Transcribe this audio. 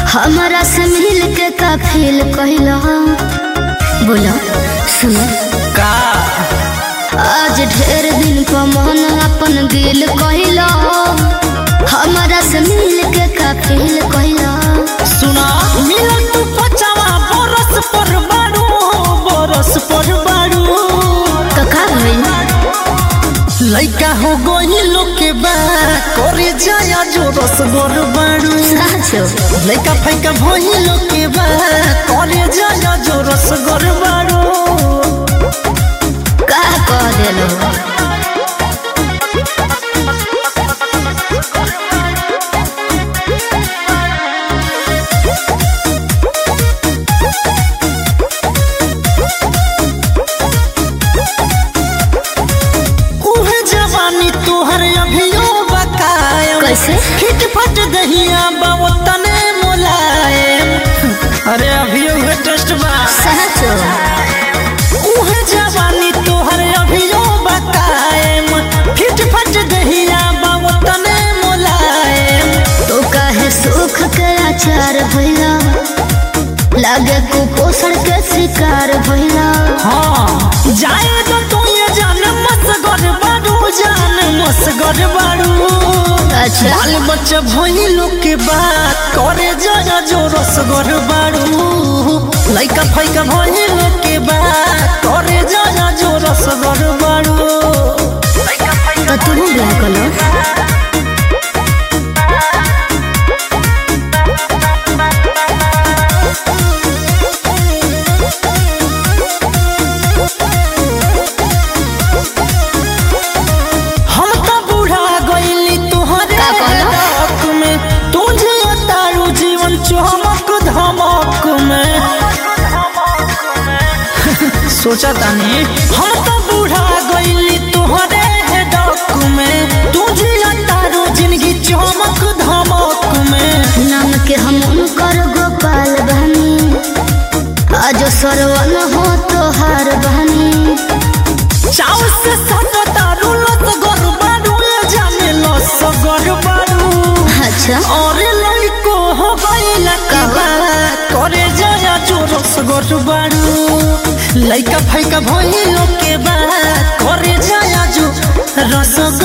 हमरा से मिल के का फील कहिला बोला सुनो का आज ढेर दिन पर मन अपन गिल कहिला हमरा से मिल के का फील कहिला सुना मिलन तू पचावा बरस पर बारू बरस पर बारू तो का भइल लइका हो गई लोग के बा करे जाया जो रस गोर बारू साचो लइका फैका भई लोग के बा करे जाया जो रस गोर बारू का कह देलो उहे जवानी तोहर अभियो बकायम कैसे? फिट फट दहिया बाबू तने मोलायम अरे अभियो उहे टेस्ट बा साचो उहे जवानी तोहर अभियो बकायम फिट फट दहिया बाबू तने मोलायम तो काहे सुख के आचार भइला लागे कुपोषण के शिकार भइला हाँ जाए तो तू ये जान मसगर बारू जान मसगर बारू अच्छा बाल बच्चा भई लोग के बात करे जाया जो रसगर बारू लइका फैका भई लोग के बात करे जाया जो रसगर बारू तो तुम ब्याह कलो हम तो बूढ़ा गईली तुहरे का कहलो? हक में तुझे तारू जीवन चमक धमक में सोचा तानी हम तो बूढ़ा गईली तुहरे डक में तुझे तारू जिंदगी चमक धमक में नाम के हम उनकर गोपाल बहनी आज सरवन हो तोहार बहनी चाव से सट तारू लत गर बारू ये जाने लस गर बारू अच्छा और लड़को हो गईला के बात करे जाया चोरस गोट बारू लइका फैका भइलो के बात करे जाया जो रस